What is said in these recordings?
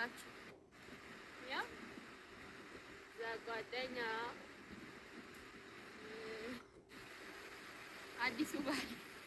ላሳያችሁ። ያው እዛ ጓደኛ አዲሱ ባል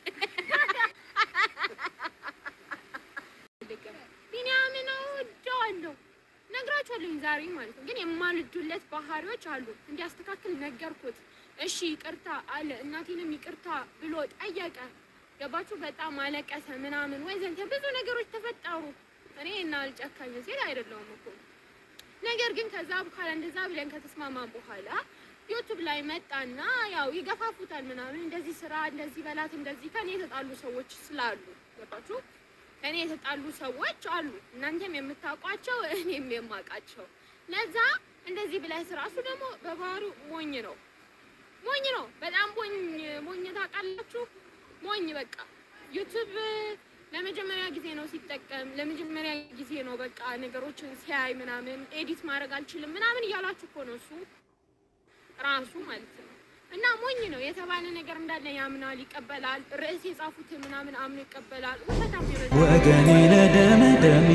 ቢኒያምን እወደዋለሁ ነግራችኋለሁ ዛሬ ማለት ነው። ግን የማልዱለት ባህሪዎች አሉ። እንዲያስተካክል ነገርኩት። እሺ ይቅርታ አለ። እናቴንም ይቅርታ ብሎ ጠየቀ። ገባችሁ? በጣም አለቀሰ ምናምን ወዘንተ ብዙ ነገሮች ተፈጠሩ። እኔ እና አልጨካኝ ሴት አይደለሁም እኮ ነገር ግን ከዛ በኋላ እንደዛ ብለን ከተስማማ በኋላ ዩቱብ ላይ መጣና ያው ይገፋፉታል ምናምን እንደዚህ ስራ እንደዚህ በላት እንደዚህ ከኔ የተጣሉ ሰዎች ስላሉ ገባችሁ? ከኔ የተጣሉ ሰዎች አሉ እናንተም የምታውቋቸው እኔም የማውቃቸው። ለዛ እንደዚህ ብለህ ስራ እሱ ደግሞ በባህሪው ሞኝ ነው ሞኝ ነው በጣም ሞኝ ሞኝ ታውቃላችሁ ሞኝ በቃ ዩቱብ ለመጀመሪያ ጊዜ ነው ሲጠቀም ለመጀመሪያ ጊዜ ነው በቃ ነገሮችን ሲያይ ምናምን ኤዲት ማድረግ አልችልም ምናምን እያላችሁ እኮ ነው እሱ ራሱ ማለት ነው እና ሞኝ ነው የተባለ ነገር እንዳለ ያምናል ይቀበላል ርዕስ የጻፉትን ምናምን አምኖ ይቀበላል ውሸታም ይረዳል ወገኔ ለደመደሜ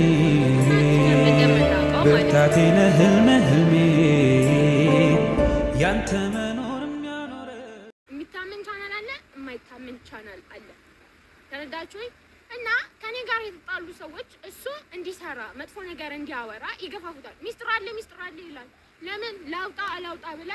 ብርታቴ ለህልሜ ህልሜ ያንተ መኖር የሚያኖረ የሚታመን ቻናል አለ፣ የማይታመን ቻናል አለ። ተረዳችሁ? እና ከኔ ጋር የተጣሉ ሰዎች እሱ እንዲሰራ መጥፎ ነገር እንዲያወራ ይገፋፉታል። ሚስጥር አለ ሚስጥር አለ ይላል። ለምን ላውጣ አላውጣ ብላ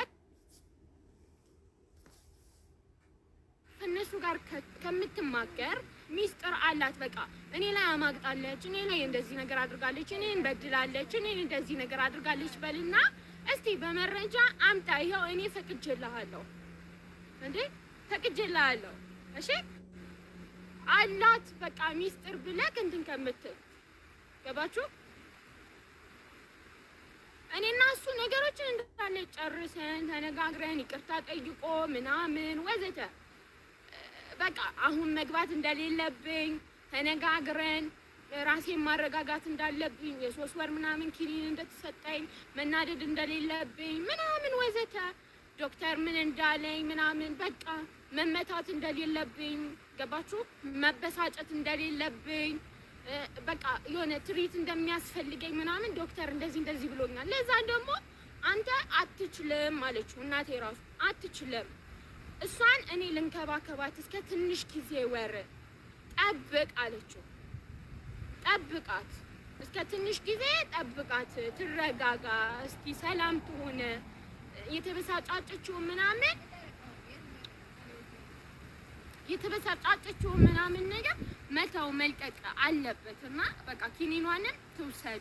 ከእነሱ ጋር ከ- ከምትማከር ሚስጥር አላት። በቃ እኔ ላይ አማግጣለች፣ እኔ ላይ እንደዚህ ነገር አድርጋለች፣ እኔን በድላለች፣ እኔን እንደዚህ ነገር አድርጋለች በልና እስቲ በመረጃ አምጣ። ይኸው እኔ ፈቅጄልሃለሁ እንዴ ፈቅጄልሃለሁ። እሺ አላት በቃ ሚስጥር ብለህ እንትን ከምትል ገባችሁ? እኔና እሱ ነገሮችን እንዳለ ጨርሰን ተነጋግረን ይቅርታ ጠይቆ ምናምን ወዘተ በቃ አሁን መግባት እንደሌለብኝ ተነጋግረን ራሴን ማረጋጋት እንዳለብኝ የሶስት ወር ምናምን ኪኒን እንደተሰጠኝ መናደድ እንደሌለብኝ ምናምን ወዘተ ዶክተር ምን እንዳለኝ ምናምን በቃ መመታት እንደሌለብኝ ገባችሁ? መበሳጨት እንደሌለብኝ እ፣ በቃ የሆነ ትሪት እንደሚያስፈልገኝ ምናምን ዶክተር እንደዚህ እንደዚህ ብሎኛል። ለዛ ደግሞ አንተ አትችልም አለችው እናቴ ራሱ አትችልም እሷን እኔ ልንከባከባት እስከ ትንሽ ጊዜ ወር ጠብቅ አለችው። ጠብቃት እስከ ትንሽ ጊዜ ጠብቃት፣ ትረጋጋ፣ እስኪ ሰላም ትሆነ የተበሳጫጨችው ምናምን የተበሳጫጨችው ምናምን ነገር መተው መልቀቅ አለበት እና በቃ ኪኒኗንም ትውሰድ።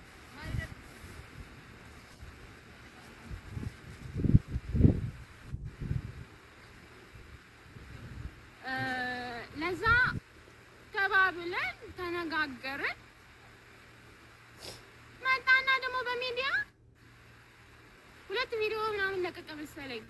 እ፣ ለዛ ተባብለን ተነጋገርን። መጣና ደግሞ በሚዲያ ሁለት ቪዲዮ ምናምን ለቀቀ መሰለኝ።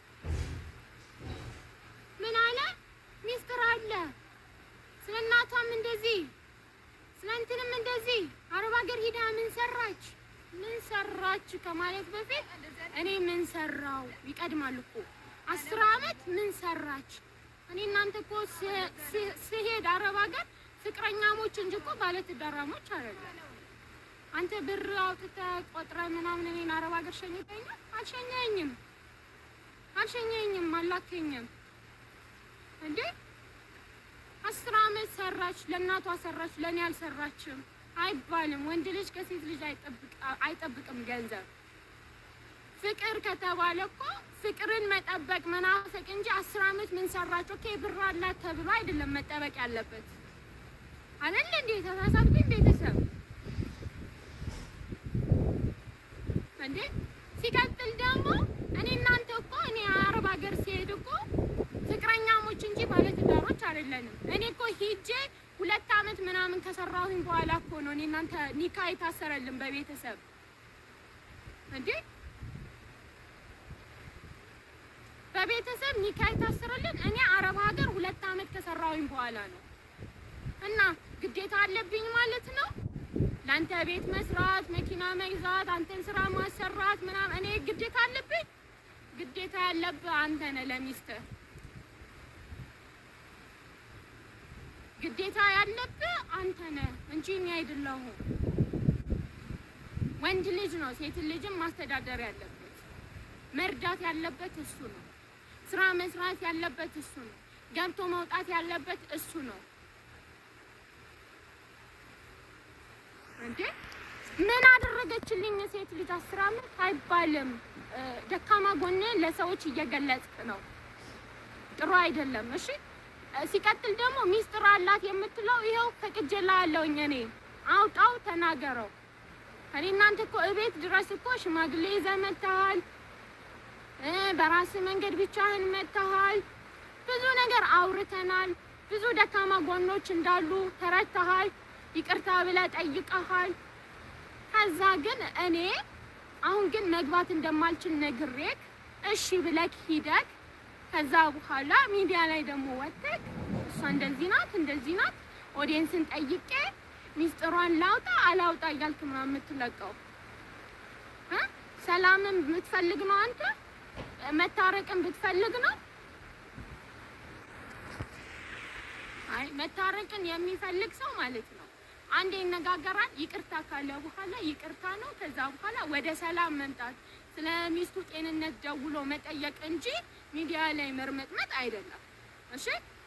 ምን አለ? ሚስጥር አለ ስለ እናቷም እንደዚህ ስለ እንትንም እንደዚህ አረብ ሀገር ሂዳ ምን ሰራች ምን ሰራች ከማለት በፊት እኔ ምን ሰራው ይቀድማል እኮ አስር አመት ምን ሰራች እኔ እናንተ እኮ ስ- ስ- ስሄድ አረብ ሀገር ፍቅረኛሞች እንጂ እኮ ባለትዳራሞች አይደለም። አንተ ብር አውጥተህ ቆጥረህ ምናምን እኔን አረብ ሀገር ሸኝተኛል? አልሸኘኝም፣ አልሸኘኝም፣ አላከኝም እንዴ አስር አመት ሰራች፣ ለእናቷ ሰራች፣ ለእኔ አልሰራችም አይባልም። ወንድ ልጅ ከሴት ልጅ አይጠብቅ- አይጠብቅም ገንዘብ። ፍቅር ከተባለ እኮ ፍቅርን መጠበቅ መናፈቅ እንጂ አስር አመት ምን ሰራች ኦኬ ብር አላት ተብሎ አይደለም መጠበቅ ያለበት አይደል እንዴ? ተሳሳትኩኝ ቤተሰብ እንዴ። ሲቀጥል ደግሞ እኔ እናንተ እኮ እኔ አረብ ሀገር ሲሄድ እኮ ፍቅረኛሞች እንጂ ባለትዳሮች አይደለንም። እኔ እኮ ሂጄ ሁለት አመት ምናምን ከሰራሁኝ በኋላ እኮ ነው እኔ እናንተ ኒካ የታሰረልን በቤተሰብ እንዴ በቤተሰብ ኒካ የታሰረልን እኔ አረብ ሀገር ሁለት አመት ከሰራሁኝ በኋላ ነው። እና ግዴታ አለብኝ ማለት ነው ለአንተ ቤት መስራት፣ መኪና መግዛት፣ አንተን ስራ ማሰራት ምናምን እኔ ግዴታ አለብኝ። ግዴታ ያለብህ አንተ ነህ ለሚስትህ ግዴታ ያለብህ አንተ ነህ እንጂ እኔ አይደለሁም። ወንድ ልጅ ነው ሴት ልጅም ማስተዳደር ያለበት መርዳት ያለበት እሱ ነው። ስራ መስራት ያለበት እሱ ነው። ገብቶ መውጣት ያለበት እሱ ነው። እንዴ ምን አደረገችልኝ ሴት ልጅ አስር አመት አይባልም። እ፣ ደካማ ጎንን ለሰዎች እየገለጽክ ነው። ጥሩ አይደለም። እሺ እ፣ ሲቀጥል ደግሞ ሚስጥር አላት የምትለው ይኸው ፈቅጄልሃለሁኝ እኔ አውጣው፣ ተናገረው። እኔ እናንተ እኮ እቤት ድረስ እኮ ሽማግሌ ይዘህ መጥተሃል። እ፣ በራስህ መንገድ ብቻህን መጥተሃል። ብዙ ነገር አውርተናል። ብዙ ደካማ ጎኖች እንዳሉ ተረድተሃል። ይቅርታ ብለህ ጠይቀሃል። ከዛ ግን እኔ አሁን ግን መግባት እንደማልችል ነግሬክ እሺ ብለክ ሂደክ ከዛ በኋላ ሚዲያ ላይ ደግሞ ወጥተክ እሷ እንደዚህ ናት እንደዚህ ናት ኦዲየንስን ጠይቄ ሚስጥሯን ላውጣ አላውጣ እያልክ ምናምን የምትለቀው እ? ሰላምን ብትፈልግ ነው አንተ መታረቅን ብትፈልግ ነው አይ መታረቅን የሚፈልግ ሰው ማለት ነው አንድ ይነጋገራል። ይቅርታ ካለ በኋላ ይቅርታ ነው። ከዛ በኋላ ወደ ሰላም መምጣት፣ ስለ ሚስቱ ጤንነት ደውሎ መጠየቅ እንጂ ሚዲያ ላይ መርመጥመጥ አይደለም። እሺ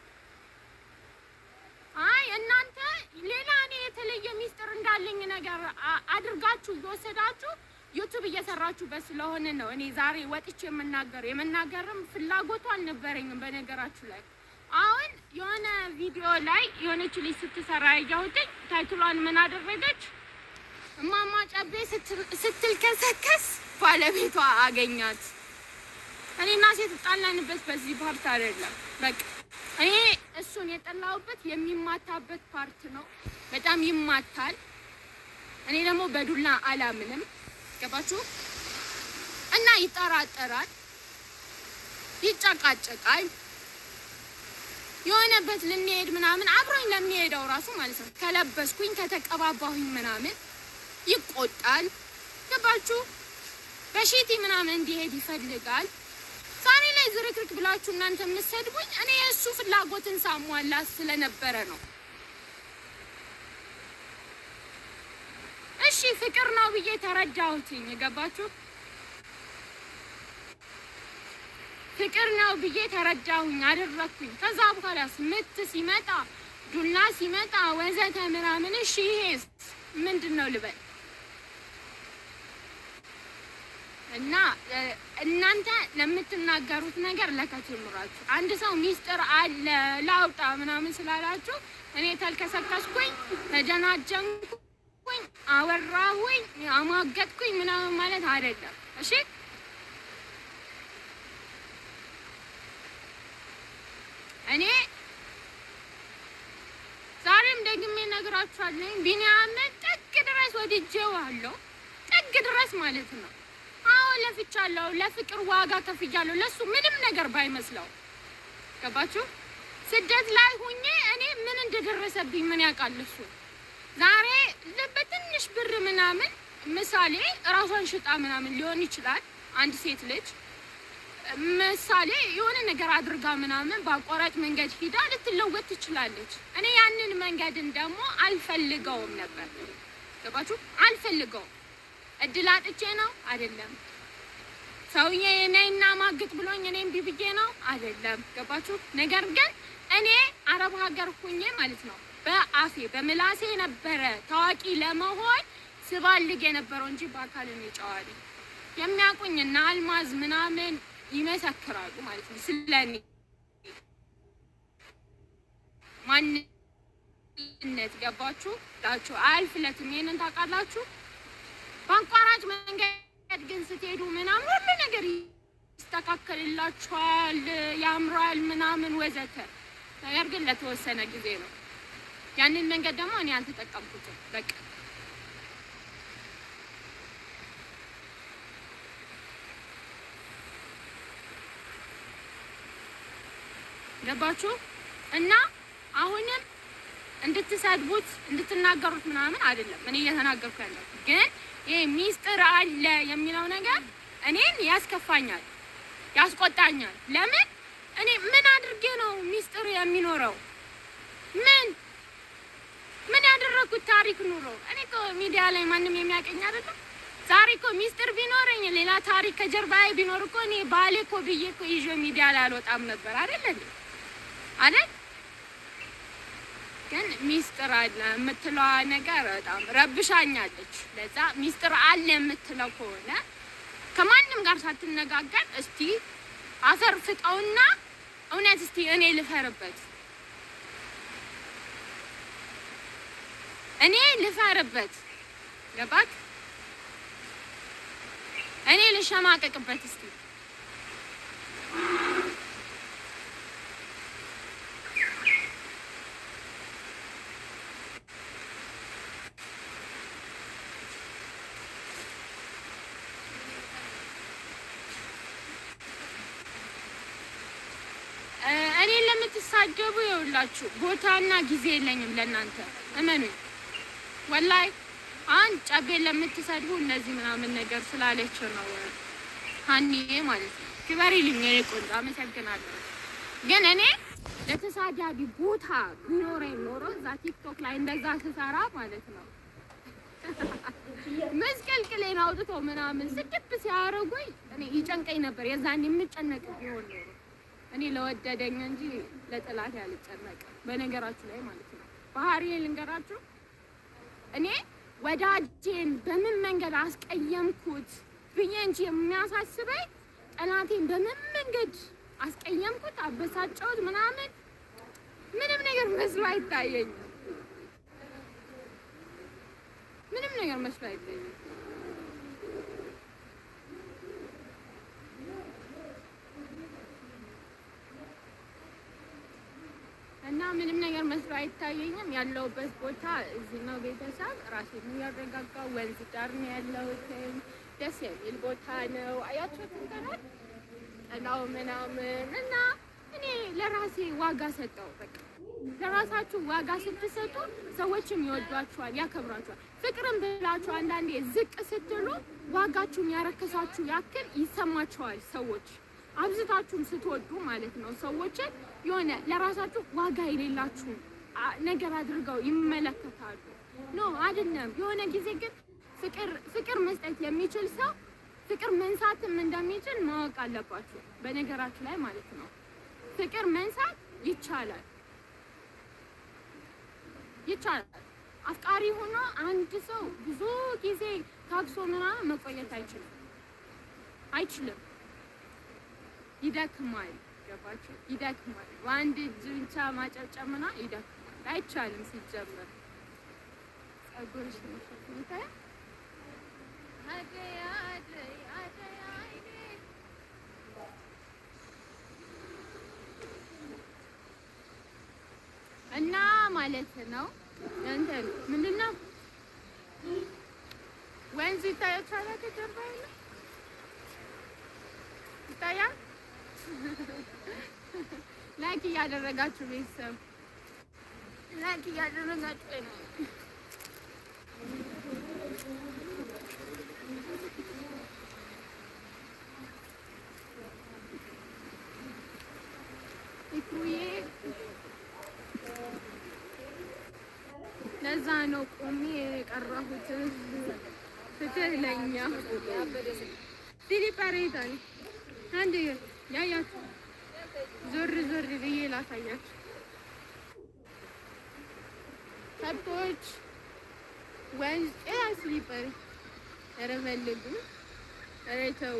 አይ እናንተ ሌላ እኔ የተለየ ሚስጥር እንዳለኝ ነገር አ- አድርጋችሁ እየወሰዳችሁ ዩቱብ እየሰራችሁበት ስለሆነ ነው እኔ ዛሬ ወጥቼ የምናገረው። የመናገርም ፍላጎቱ አልነበረኝም በነገራችሁ ላይ አሁን የሆነ ቪዲዮ ላይ የሆነች ልጅ ስትሰራ ያየሁትኝ ታይትሏን ምን አደረገች? እማማ ጨቤ ስትል- ስትልከሰከስ ባለቤቷ አገኛት። እኔና ሴት ጣላንበት በዚህ ፓርት አይደለም። በቃ እኔ እሱን የጠላሁበት የሚማታበት ፓርት ነው። በጣም ይማታል። እኔ ደግሞ በዱላ አላምንም። ገባችሁ? እና ይጠራጠራል፣ ይጨቃጨቃል የሆነበት ልንሄድ ምናምን አብሮኝ ለሚሄደው ራሱ ማለት ነው ከለበስኩኝ ከተቀባባሁኝ ምናምን ይቆጣል። ገባችሁ? በሺቲ ምናምን እንዲሄድ ይፈልጋል። ዛሬ ላይ ዝርክርክ ብላችሁ እናንተ የምትሰድቡኝ እኔ የእሱ ፍላጎትን ሳሟላ ስለነበረ ነው። እሺ ፍቅር ነው ብዬ ተረዳሁትኝ። ገባችሁ? ፍቅር ነው ብዬ ተረዳሁኝ፣ አደረግኩኝ። ከዛ በኋላ ምት ሲመጣ ዱላ ሲመጣ ወዘተ ምናምን እሺ ይሄስ ምንድን ነው ልበል? እና እ፣ እናንተ ለምትናገሩት ነገር ለከት ይኑራችሁ። አንድ ሰው ሚስጥር አለ ላውጣ ምናምን ስላላችሁ እኔ ተልከሰከስኩኝ፣ ተጀናጀንኩኝ፣ አወራሁኝ፣ አሟገጥኩኝ ምናምን ማለት አይደለም። እሺ እኔ ዛሬም ደግሜ እነግራችኋለሁ። ቢኒያምን ጥግ ድረስ ወድጄዋለሁ። ጥግ ድረስ ማለት ነው። አዎ ለፍቻለሁ። ለፍቅር ዋጋ ከፍያለሁ። ለሱ ምንም ነገር ባይመስለው ገባችሁ? ስደት ላይ ሁኜ እኔ ምን እንደደረሰብኝ ምን ያውቃል እሱ። ዛሬ ለ- በትንሽ ብር ምናምን ምሳሌ እራሷን ሽጣ ምናምን ሊሆን ይችላል አንድ ሴት ልጅ ምሳሌ የሆነ ነገር አድርጋ ምናምን በአቋራጭ መንገድ ሂዳ ልትለወጥ ትችላለች። እኔ ያንን መንገድን ደግሞ አልፈልገውም ነበር። ገባችሁ? አልፈልገውም። እድል አጥቼ ነው አይደለም። ሰውዬ ነይና ማግጥ ብሎኝ እኔ እምቢ ብዬ ነው አይደለም። ገባችሁ? ነገር ግን እኔ አረብ ሀገር ሁኜ ማለት ነው በአፌ በምላሴ ነበረ ታዋቂ ለመሆን ስባልግ የነበረው እንጂ በአካል እኔ ጨዋ ነኝ። የሚያውቁኝ እና አልማዝ ምናምን ይመሰክራሉ ማለት ነው ስለኔ ማንነት ገባችሁ ላችሁ አያልፍለትም። ይሄንን ታውቃላችሁ። በአቋራጭ መንገድ ግን ስትሄዱ ምናምን ሁሉ ነገር ይስተካከልላችኋል፣ ያምራል ምናምን ወዘተ። ነገር ግን ለተወሰነ ጊዜ ነው። ያንን መንገድ ደግሞ እኔ አልተጠቀምኩትም። በቃ ገባችሁ እና አሁንም እንድትሰድቡት እንድትናገሩት ምናምን አይደለም እኔ እየተናገርኩ ያለው ግን ይሄ ሚስጥር አለ የሚለው ነገር እኔን ያስከፋኛል፣ ያስቆጣኛል። ለምን እኔ ምን አድርጌ ነው ሚስጥር የሚኖረው? ምን ምን ያደረኩት ታሪክ ኑሮ? እኔ እኮ ሚዲያ ላይ ማንም የሚያቀኝ አይደለም። ዛሬ እኮ ሚስጥር ቢኖረኝ ሌላ ታሪክ ከጀርባዬ ቢኖር እኮ እኔ ባሌ እኮ ብዬ እኮ ይዤ ሚዲያ ላይ አልወጣም ነበር አይደል እንዴ? አይደል? ግን ሚስጥር አለ የምትለዋ ነገር በጣም ረብሻኛለች። ለዛ ሚስጥር አለ የምትለው ከሆነ ከማንም ጋር ሳትነጋገር እስቲ አፈር ፍጠውና እውነት እስቲ እኔ ልፈርበት እኔ ልፈርበት ገባክ? እኔ ልሸማቀቅበት እስቲ እኔን ለምትሳደቡ የውላችሁ ቦታና ጊዜ የለኝም ለእናንተ እመኑኝ። ወላይ አንድ ጨቤን ለምትሰድቡ እነዚህ ምናምን ነገር ስላለች ነው ሀኒዬ ማለት ነው። ክበሪልኝ የኔ ቆንጆ አመሰግናለሁ። ግን እኔ ለተሳዳቢ ቦታ ቢኖረኝ ኖሮ እዛ ቲክቶክ ላይ እንደዛ ስሰራ ማለት ነው መስቀልቅሌን አውጥቶ ምናምን ስድብ ሲያደርጉኝ እኔ ይጨንቀኝ ነበር። የዛን የምጨነቅ ቢሆን ኖሮ እኔ ለወደደኝ እንጂ ለጥላት ያልጨነቅም። በነገራችሁ ላይ ማለት ነው ባህሪ ልንገራችሁ እኔ ወዳጄን በምን መንገድ አስቀየምኩት ብዬ እንጂ የሚያሳስበኝ ጠላቴን በምን መንገድ አስቀየምኩት፣ አበሳጨሁት ምናምን ምንም ነገር መስሎ አይታየኝም። ምንም ነገር መስሎ አይታየኝም። እና ምንም ነገር መስሎ አይታየኝም። ያለሁበት ቦታ እዚህ ነው። ቤተሰብ ራሴን እያረጋጋሁ ወንዝ ዳር ነው ያለሁት። ደስ የሚል ቦታ ነው። አያችሁት እንትናል ጥላው ምናምን እና እኔ ለራሴ ዋጋ ሰጠው። በቃ ለራሳችሁ ዋጋ ስትሰጡ ሰዎችም ይወዷችኋል፣ ያከብራችኋል። ፍቅርን ብላችሁ አንዳንዴ ዝቅ ስትሉ ዋጋችሁን ያረከሳችሁ ያክል ይሰማችኋል ሰዎች አብዝታችሁም ስትወዱ ማለት ነው ሰዎችን የሆነ ለራሳችሁ ዋጋ የሌላችሁ አ- ነገር አድርገው ይመለከታሉ። ኖ አይደለም። የሆነ ጊዜ ግን ፍቅር ፍቅር መስጠት የሚችል ሰው ፍቅር መንሳትም እንደሚችል ማወቅ አለባችሁ። በነገራችሁ ላይ ማለት ነው ፍቅር መንሳት ይቻላል ይቻላል። አፍቃሪ ሆኖ አንድ ሰው ብዙ ጊዜ ታግሶ ምናምን መቆየት አይችልም አይችልም። ይደክማል። ገባችሁ? ይደክማል። በአንድ እጅ ብቻ ማጨብጨብ ምናምን ይደክማል። አይቻልም ሲጀመር። ጸጉርሽ ነው ይታያል። አደይ አደይ አደይ አደይ እና ማለት ነው እንትን ምንድን ነው ወንዝ ይታያችኋል ከጀርባ ያለው ይታያል። ላይክ እያደረጋችሁ ቤተሰብ ላይክ እያደረጋችሁ ነው። ኢኩዬ ለዛ ነው ቆሜ የቀረሁት። ፍትህ ለኛ ዲሊፐሬታል አንድ ያያችሁ ዞር ዞር ብዬ ላሳያችሁ። ከብቶች ወንዝ ጤና ስሊፐር ኧረ ፈልጉ፣ ኧረ ተው።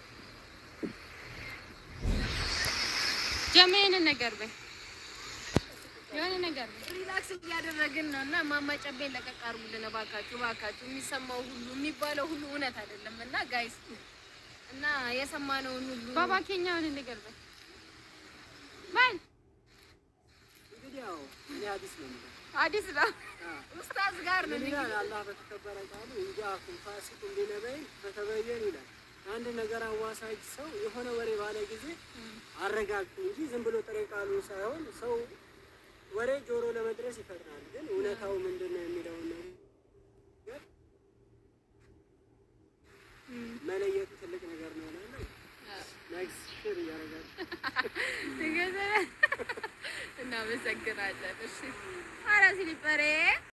ጀመ የሆነ ነገር በይ፣ የሆነ ነገር በይ። ሪላክስ እያደረግን ነው እና ማማ ጨቤን ለቀቅ አድርጉልን እባካችሁ፣ እባካችሁ። የሚሰማው ሁሉ የሚባለው ሁሉ እውነት አይደለም እና ጋይስ እና የሰማነውን ሁሉ ባባ ኬኛ የሆነ ነገር በይ በል። እንግዲህ ያው እኔ ሐዲስ ነው የምለው። አዲስ ነው ኡስታዝ ጋር ነው ምን ይላል አላህ በተከበረ ቃሉ እንጃአኩም ፋሲቁን ቢነበይን ፈተበየኑ ይላል። አንድ ነገር አዋሳጅ ሰው የሆነ ወሬ ባለ ጊዜ አረጋግጡ እንጂ ዝም ብሎ ጥሬ ቃሉ ሳይሆን ሰው ወሬ ጆሮ ለመድረስ ይፈጥናል፣ ግን እውነታው ምንድን ነው የሚለውን ነገር መለየቱ ትልቅ ነገር ነው እላለሁ። ኔክስት ሽር እያደረጋችሁ እናመሰግናለን። እሺ ኧረ ስሊፐሬ